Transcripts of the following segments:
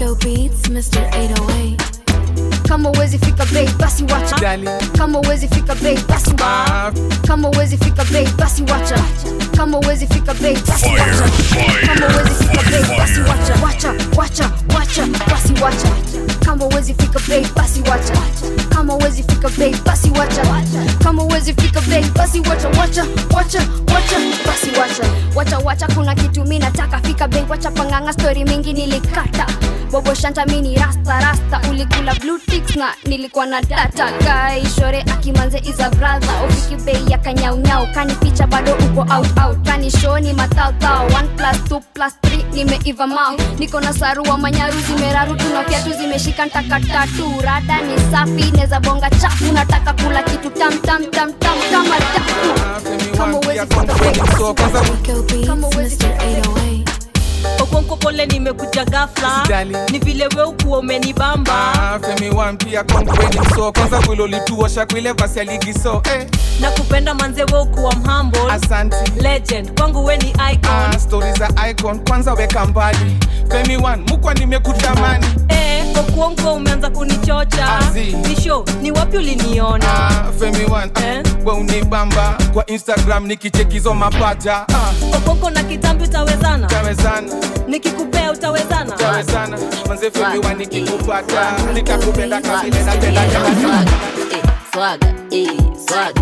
Rico Beats, Mr. 808. kama uwezi fika bei basi wacha Dali. kama uwezi fika bei basi wa Ah, kama uwezi fika bei basi wacha kama uwezi fika bei basi wacha kama uwezi fika bei basi wacha wacha wacha wacha basi wacha kama uwezi fika bei basi wacha kama uwezi fika bei basi wacha kama uwezi fika bei basi wacha wacha wacha wacha basi wacha wacha wacha kuna kitu mi nataka fika bei wacha panganga story mingi nilikata bobo shanta mini rasta rasta ulikula blue ticks na nilikuwa na data guy shore akimanze is a brother ufiki bei ya kanyaunyau kani picha bado uko out out kani show ni matautau 1 plus 2 plus 3 nimeiva mau niko na sarua manyaru zimeraru tuna fyatu zimeshika ntaka tatu rada ni safi neza bonga chafu nataka kula kitu tam tam tam tam kama tafu kama uwezi fika bei so kwanza Rico Beats, Kama uwezi Mr. 808. okonko pole nimekuja gafla Usijali. ni vile we ukuwa umenibamba Ah, femi wan pia kongweni so kwanza vile ulituosha kwile basi ya ligi so eh, na kupenda manze we ukuwa mhamble asanti legend kwangu we ni icon ah, stori za icon kwanza weka mbali femi wan mukwa nimekutamani eh, okuonko umeanza kunichocha Azi. nisho ni wapi uliniona ah, femi wan Eh? ah, we unibamba kwa instagram nikichekizo mapaja ah, okonko na kitambi utawezana tawezana nikikupea utawezana tawezana manze femi wan nikikupata nitakupenda kabile napenda swaga eh, swaga eh, swaga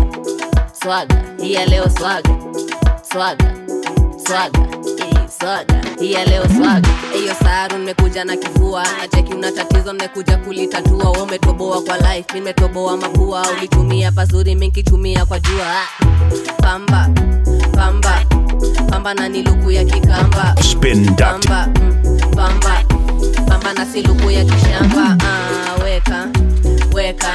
swaga hii ya leo swaga swaga swaga eh, swaga hii ya leo swaga hiyo saru nimekuja na kifua nacheki una tatizo nimekuja kulitatua wewe umetoboa kwa life mimi nimetoboa mapua ulitumia pazuri mimi nikitumia kwa jua Ah, pamba pamba pamba na niluku ya kikamba Spin Doctor. pamba mm, pamba pamba na siluku ya kishamba ah, weka weka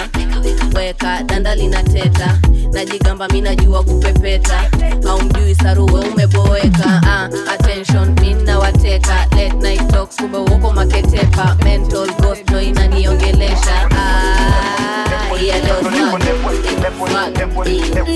weka danda linateta najigamba mi najua kupepeta haumjui saruwe umeboeka ah, attention mi nawateka late night talks kumbe uko maketepa mental ghost ndo inaniongelesha ah, iya leo swag. Swag.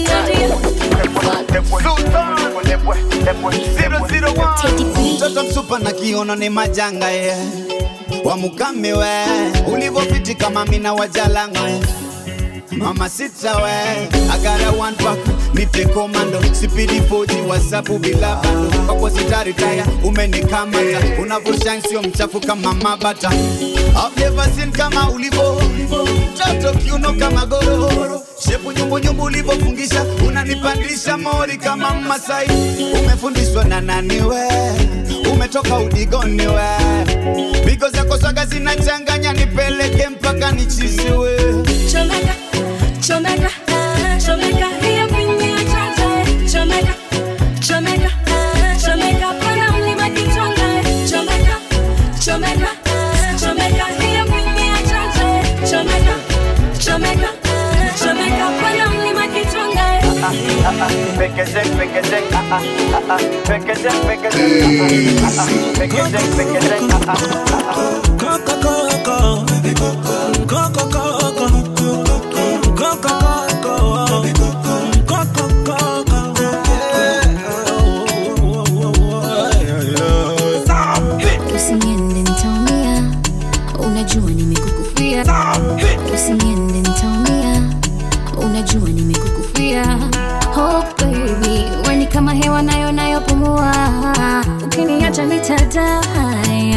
Swag. mtoto msupa na kiono ni majanga ye wamukame we ulivopiti kama mina wajalanga ye mama sita we agara one pack nipe komando sipidi foji wasapu bila bando kwako sitaritaya umenikamata unavyoshan sio mchafu kama mabata I've never seen kama ulivo mtoto kiuno kama gororo shepu nyumbunyumbu ulivofungisha unanipandisha mori kama masai umefundishwa na nani we umetoka udigoni we bigo zako swaga zinachanganya nipeleke mpaka nichiziwe Chomeka, chomeka, chomeka, hiyo kwenye chacha. Chomeka, chomeka, chomeka, pana mlima kichonga. Chomeka, chomeka, chomeka, hiyo kwenye chacha. Chomeka, chomeka, chomeka, pana mlima kichonga. Usiniende nitaumia, unajua nimekukufia. Usiniende nitaumia, unajua nimekukufia. Oh baby, wewe ni kama hewa nayo nayopumua, ukiniacha nitadai.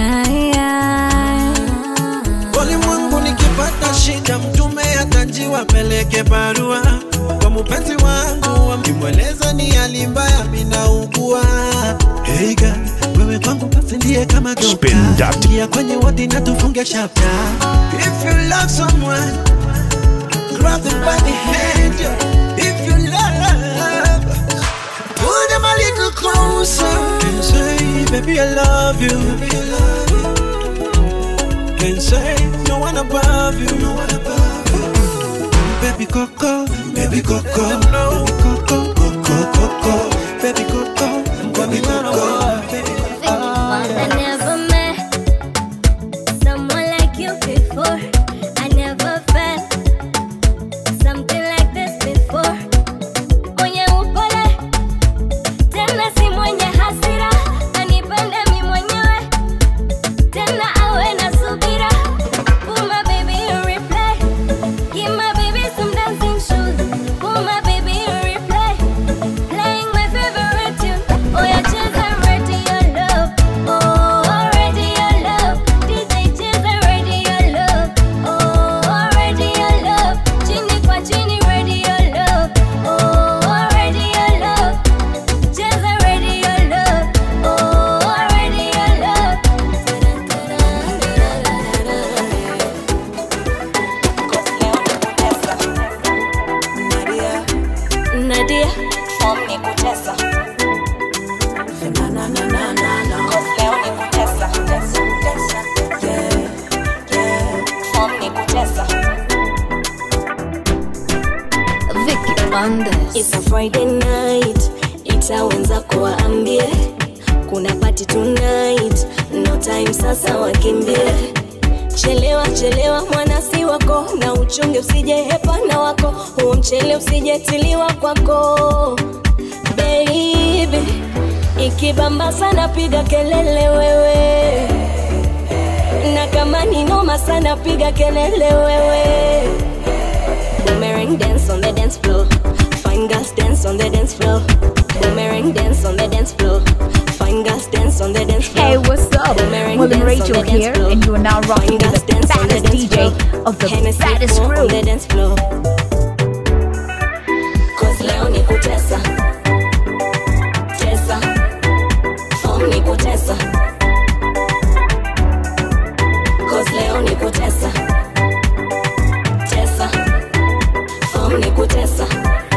Walimwengu nikipata shida, mtume atajiwa peleke barua kwa mupenzi wangu, nimweleza ni hali mbaya, minaugua. Hey girl, wewe kwangu basi ndiye kama Spin dokta, Doctor. ingia kwenye wodi na tufunge chapter. If you love someone, grab them by the hand. If you love, pull them a little closer and say, baby I love you. Baby, I love you can say no one above you. No one above you. Baby Coco, baby Coco, no. Coco, Coco, Coco, baby Coco, baby Coco, baby I never met someone like you before. I never felt something like this before. Mwenye upole tena si mwenye hasira, anipende mi mwenyewe tena awe na subira. It's a Friday night, ita wenzako waambie kuna party tonight, no time sasa wakimbie. Chelewa chelewa mwana si wako, na uchunge usije hepana wako, huo mchele usijetiliwa kwako baby. Ikibamba sana piga kelele wewe, na kama ni noma sana piga kelele wewe. Boomerang dance on the dance floor. Fine girls dance on the dance floor. Boomerang dance on the dance floor. Fine girls dance on the dance floor. Hey, what's up? Boomerang William dance Rachel on the dance here, floor. and you are now rocking Fine with girls the dance on the baddest dance DJ floor. of the Hennessy baddest pour crew. on the dance floor. Cause leo ni kutesa. Tesa. Form ni kutesa. Cause leo ni kutesa. Tesa. Form ni kutesa.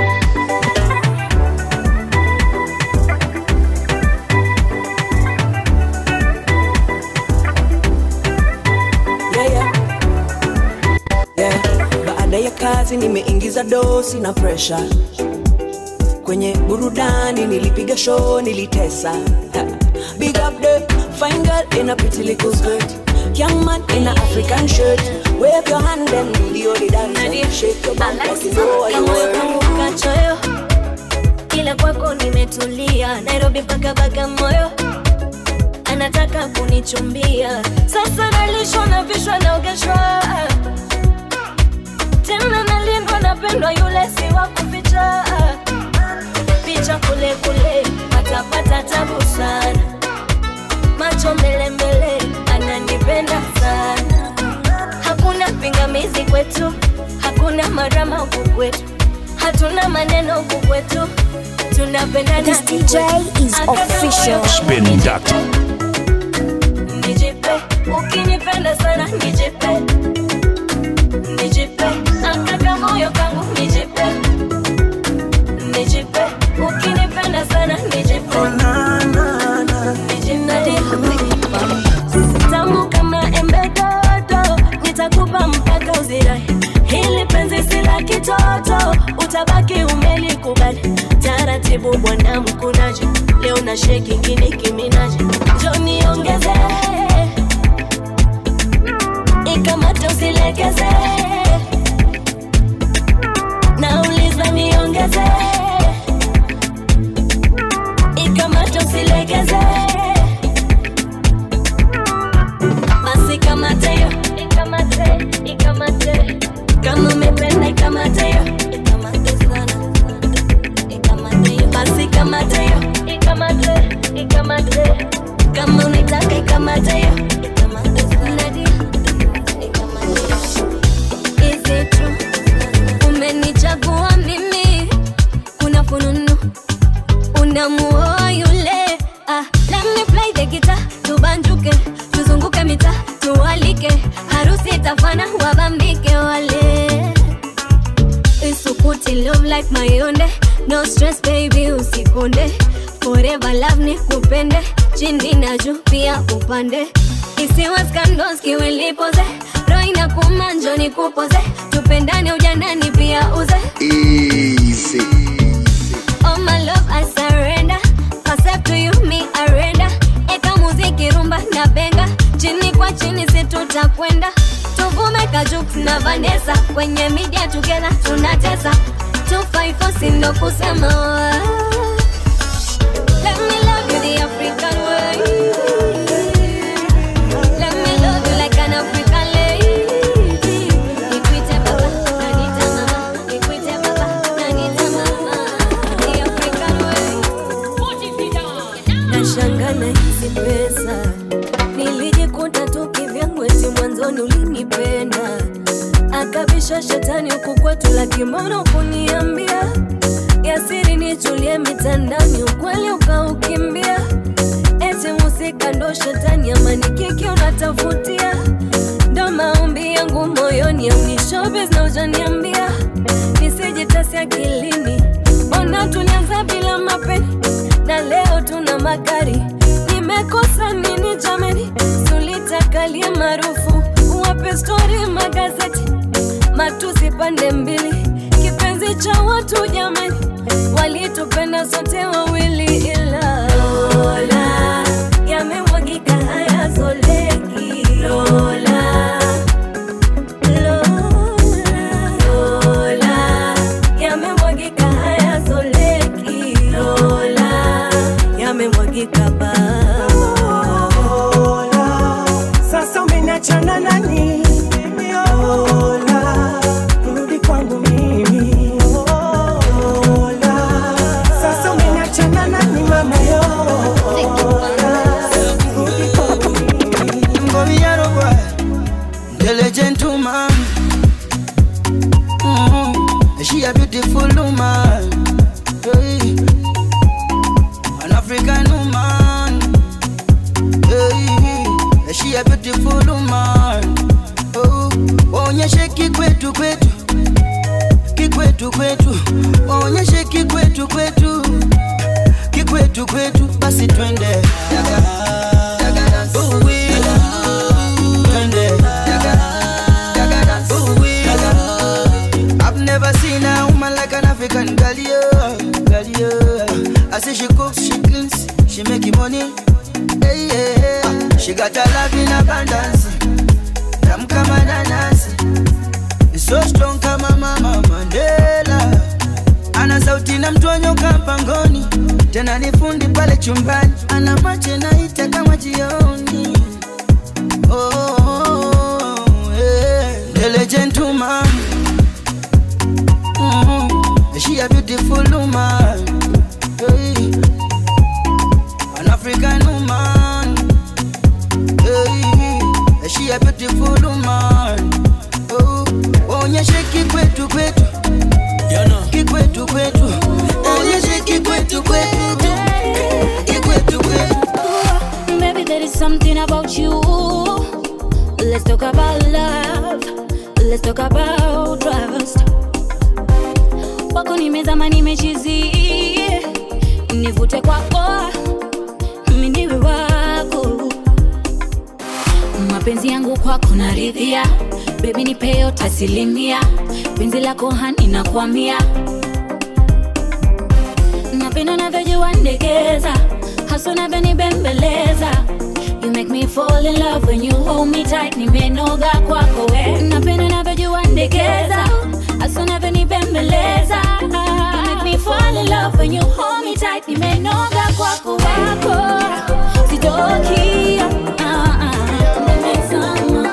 yeah, yeah. Yeah. Baada ya kazi nimeingiza dosi na presha kwenye burudani, nilipiga show, nilitesa. Ha. Big up the fine girl in a pretty little skirt, young man in a African shirt. Wave your hand and do the only dance. Shake your bum like you know what you Kamoyo want. kangu kachoyo, ila kwako nimetulia. Nairobi mpaka Bagamoyo, anataka kunichumbia. Sasa nalishwa na vishwa naogeshwa, tena nalindwa, napendwa, yule si wa kuficha. Picha kule kule, patapata tabu sana, macho mbele mbele, ananipenda sana hakuna pingamizi kwetu, hakuna marama huku kwetu, hatuna maneno huku kwetu, tunapendana This DJ is official. Spin Doctor. Nijipe, ukinipenda sana nijipe, nijipe, akaka moyo kangu nijipe, nijipe, ukinipenda sana nijipe, nijipe, tamu kama embe dodo, nitakupa mpaka uzirai. Hili penzi si la kitoto, utabaki umelikubali. Taratibu bwana mkunaji, leo na sheki ngini kiminaji, njo niongeze ikamata usilegeze, nauliza niongeze ikamata usilegeze basi kamate yo ikamate ikamate kama umependa ikamate yo ikamate sana ikamate yo basi kamate yo ikamate ikamate kama unaitaka ikamate yo ikamate sana ikamate yo is it true umenichagua mimi kuna fununu unamuoa yule ah, let me play the guitar tubanjuke tuzunguke mita tualike harusi itafana wabambike wale isukuti love like mayonde no stress baby usikonde forever love ni kupende chini na juu pia upande isiwa skandos kiwilipoze roho inakuma njoni kupoze tupendane ujanani pia uze Easy. Oh my love, I surrender. Accept to you, me arenda. Eka muziki rumba na benga, chini kwa chini si tutakwenda. Tuvume Kajux na Vanessa, kwenye media together tunatesa. 254 si ndo kusema. Let me love you the African way. Let me love you like an African lady. Nikuite baba, nanita mama. Nikuite baba, nanita mama. The African way. Nashanga na hizi pesa nilijikuta tu kivyangu, eti mwanzoni ulinipenda, akabisha shetani huku kwetu, lakini mbona kuniambia yasiri nichulie mitandani, ukweli ukaukimbia, eti musika ndo shetani, ama ni kiki unatafutia, ndo maombi yangu moyoni, au ni showbiz na ujaniambia nisijitasi akilini, mbona tulianza bila mapeni na leo tuna magari. Nimekosa nini jameni? Tulitakalie maarufu, wape stori magazeti, matusi pande mbili, kipenzi kuficha watu jamani, walitupenda sote wawili, ila Lola yamemwagika hayazoleki. Lola, Lola, Lola yamemwagika hayazoleki. Lola yamemwagika baba. Sasa umeniachana nani? Lola, rudi kwangu mimi. Lola, sasa umeniachana nani mama yo? Lola, rudi kwangu mimi. Ngoviaro boy, Dele gentleman. Mm, she a beautiful woman. Hey. An African woman. Hey. She a beautiful woman. Oh, onyeshe kikwetu kwetu kikwetu kwetu onyeshe kikwetu kwetu kikwetu kwetu basi twende Yaga, yaga dance. Ooh, wee. Twende. Yaga, yaga dance. Ooh, wee. I've never seen a woman like an African girl, yeah, girl, yeah. I say she cooks, she cleans, she making money. Hey, yeah. She got a love in abundance. Tam kama nanasi. So strong kama mama Mandela. Ana sauti na mtonyo kampangoni. Tena ni fundi pale chumbani. Ana macho naita kama jioni. Oh, oh, oh, yeah. Dele gentleman. Mm, she a beautiful woman. Hey. An African woman. Hey. She a beautiful woman. Oh, onyeshe kikwetu kwetu. Kikwetu kwetu. Onyeshe kikwetu kwetu. Kikwetu kwetu. Maybe there is something about you. Let's talk about love. Let's talk about trust. Wako nimezama nimechizi, nivute kwako, mimi niwe wako. Mapenzi yangu kwako naridhia, baby nipe yote asilimia, penzi lako hani nakwamia, napenda unavyojua ndekeza, hasa unavyonibembeleza You make me fall in love when you hold me tight, nimenoga kwako we. Napenda unavyojua ndekeza, hasa unavyonibembeleza. You make me fall in love when you hold me tight, nimenoga kwako wako. Sitoki, ah, ah, nimezama.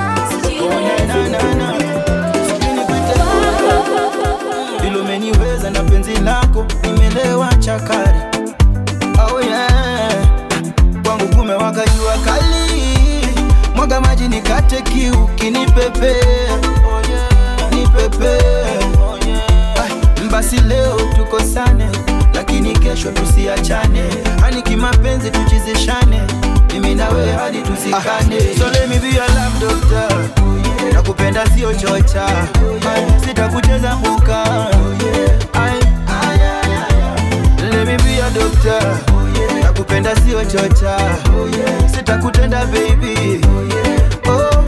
Vile umeniweza na penzi lako nimelewa chakari oh yeah. kwangu kumewaka jua kali mwaga maji nikate kiu kinipepe oh yeah. nipepe oh yeah. basi leo tukosane lakini kesho tusiachane hani kimapenzi tuchizishane mimi na wewe hadi tuzikane so let me be your love doctor nakupenda sio chocha Ai, sitakucheza mbuka Ai, let me be your doctor nakupenda sio chocha sitakutenda baby oh.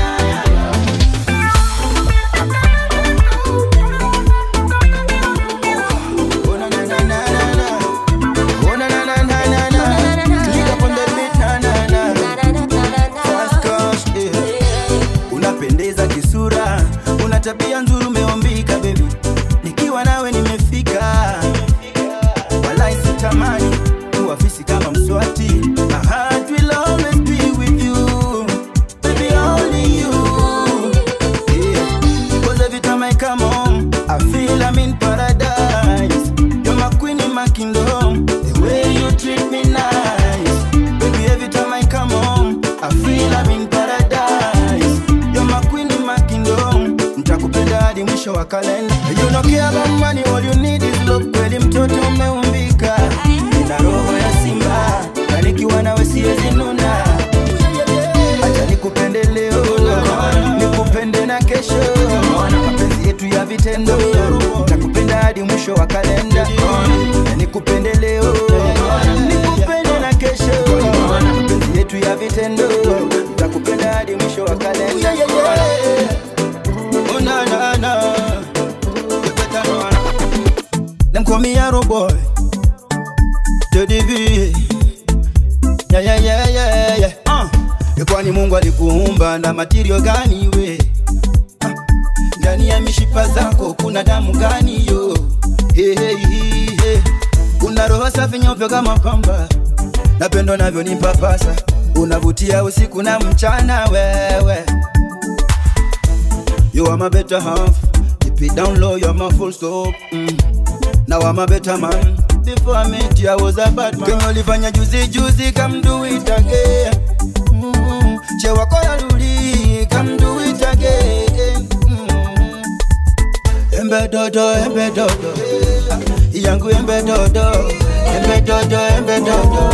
Oh, na, na, na, na, na, na. Oh, na, na, na, na, na, na. Click up on the beat, na, na, na. Fast cash, yeah. unapendeza kisura una tabia nzuri umeumbika bebi nikiwa nawe nimefika walai sitamani kuwa fisi kama mswati My heart will always be with you. Baby, only you. Yeah. 'Cause every time I come home, I feel I'm in paradise. You're my queen in my kingdom. The way you treat me nice. Baby, every time I come home, I feel I'm in paradise. You're my queen in my kingdom. Nitakupenda hadi mwisho wa kalenda. You don't care about money, all you need is love. Kweli mtoto umeumbika. Nina roho ya simba. Na nikiwa nawe siwezi nuna. Acha nikupende leo. Nikupende na kesho. Mapenzi yetu ya vitendo. Nitakupenda hadi mwisho wa kalenda. Na nikupende leo. Nikupende na kesho. Mapenzi yetu ya vitendo. Nitakupenda hadi mwisho wa kalenda. Oh, na, na, na. You better know call me Arrow Boy. Teddy B. Yeah, yeah, yeah, yeah, yeah. Uh. Kwani Mungu alikuumba na material gani we? Ah. Ndani ya mishipa zako kuna damu gani yo? Hey, hey, hey, hey. Una roho safi nyeupe kama pamba, napendo navyo ni papasa, unavutia usiku na mchana wewe. You are my better half, keep it down low, you're my full stop. Mm. Now I'm a better man. Before I met you, I was a bad man. Kenye ulifanya juzi juzi, come do it again. Mm. Che wako ya luli, come do it again. Mm. Embe dodo, embe dodo. Ah, Yangu embe dodo. Embe dodo, embe dodo.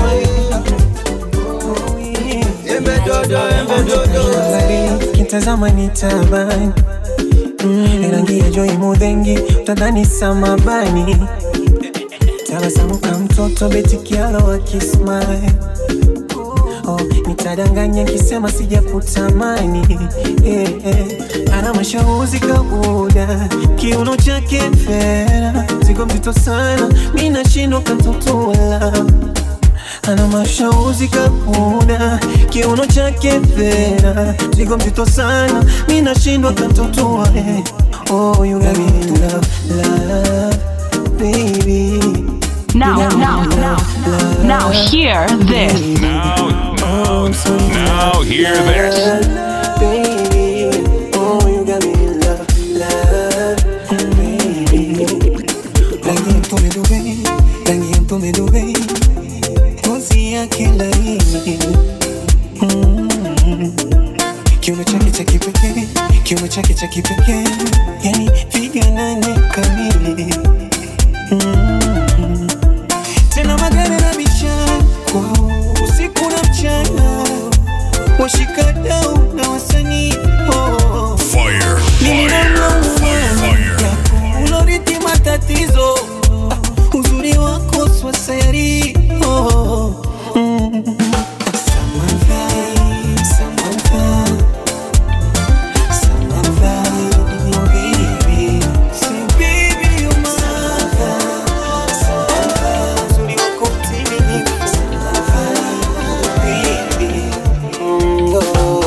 Embe dodo, embe dodo. kitazama ni tabani mm, rangi ya joi mudhengi utadhani samabani tabasamu ka mtoto betikialo akismile oh, nitadanganya kisema sijakutamani yeah, yeah. ana mashauzi kabuda kiuno chake fera zigo mzito sana mi nashindwa kantotola ana mashauzi kabuda kiuno chake fera zigo mzito sana mi nashindwa kantotoa eh. oh, you got me in love, love, baby Now, now, now, now, hear this. Now, now, now hear this. Baby, oh, you got me in love, love, baby. Rangi ya mtume Dubai, rangi ya mtume Dubai, ngozi yake laini, Mm. kiuno chake cha kipekee, kiuno chake cha kipekee, yani piga nane kamili. Mm. Tena magari na michako usiku na mchana washikadau na wasanii oh. Fire, Mimi namlaumu uloriti matatizo Ah, uzuri wako swasayari oh. mm. Samantha, Samantha, Samantha, oh baby. Say baby you're my Samantha, Samantha, uzuri wako mtimilifu. Samantha, baby. Mm, oh.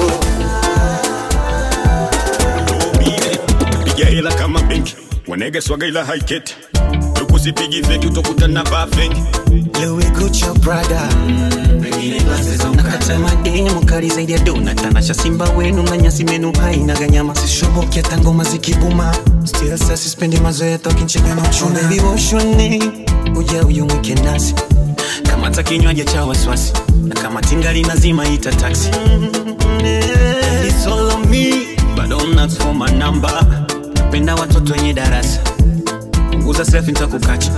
piga hela kama benki wanege swaga ila haiketi tukusipigi feki utokutana vaa feki Louis Gucci brother nakata madeni mukali zaidi ya dona tanasha simba wenu na nyasi menu haina ganyama sishoboki hata ngoma zikibuma still sasa sispendi mazoea tokinchega na uchuna baby wash your name uja uyumwike nasi kamata kinywaji cha wasiwasi na kama tingali nazima ita taxi It's all on me but don't ask for my number napenda watoto wenye darasa punguza selfie nitakukacha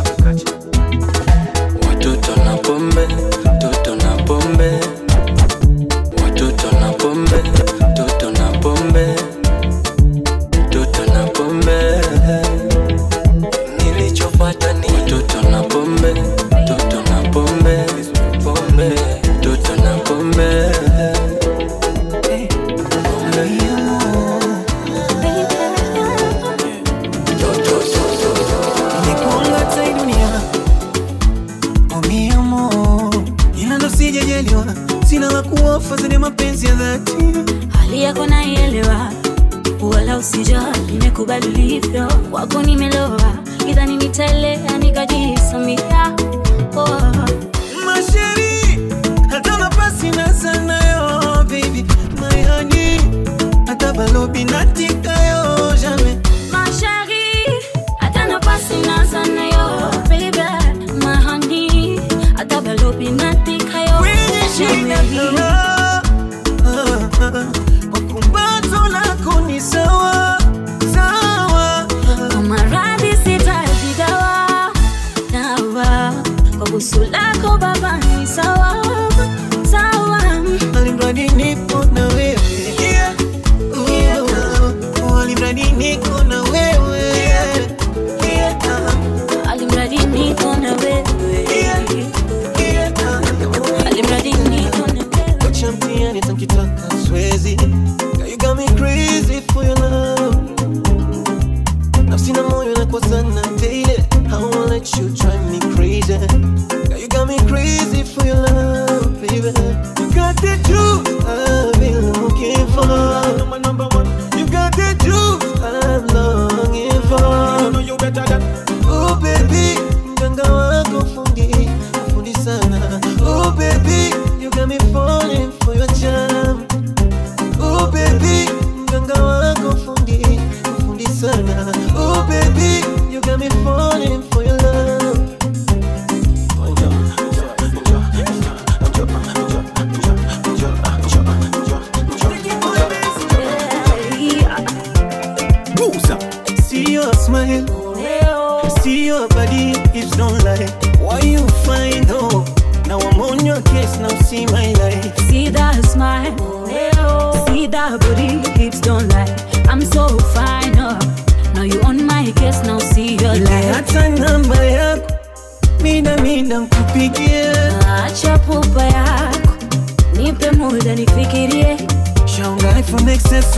Watoto na pombe, toto na pombe. Watoto na pombe, toto na pombe. Toto na pombe. Nilichofuata ni watoto na pombe, toto na pombe. Pombe, toto na pombe. Ningekuanga hata hii dunia oh mi amor, ila ndo sijajaliwa, sina la kuofa zaidi ya mapenzi ya dhati. hali yako naielewa wala usijali nimekubali ulivyo kwako nimeloa idhani nitaelea nikajisamia oh. Masheri, hata nafasi na sanayo, baby, my honey, hata balobi natikayo, jamais. Ma chérie, hata nafasi naza nayo, baby, my honey, hata balobi natikayo. Chérie. Kumbato lako ni sawa sawa, Kwa maradhi sitaji dawa, dawa. Kwa kusula got me falling for your love. Booza. See your smile, see your body, hips don't lie. Why you find hope? Now I'm on your case, now see my life. See that smile, see that booty, hips don't lie. I'm so fine, oh. Now you on my case, now see your life. Hata namba yako mida mida nkupigie, Acha pupa yako, nipe muda nifikirie. shaunga iPhone XS